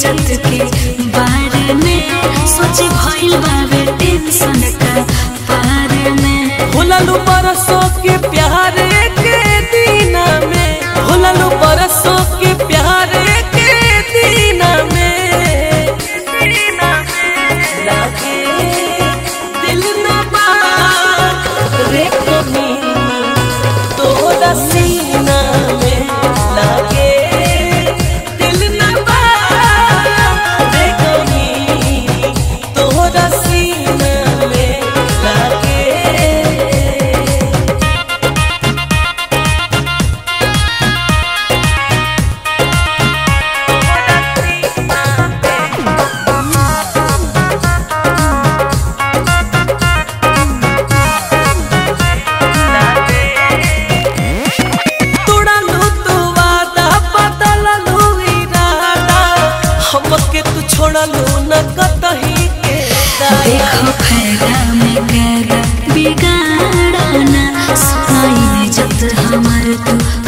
इज्जत के बारे में सोच भइल बावे टेंशन का बारे में भूललू बरसों के प्यार के दीना में भूललू बरसों के प्यार के दीना में लागे दिल न बा रे कमी तोरा सीना में लागे दिल न बा रे कमी तोरा सीना में लागे तोड़लू तू वादा बदललू इरादा हमके तू छोड़लू न कतही के दाया देखो फायदा में गैर बिगाड़ना सुनाई इज्जत हमार तू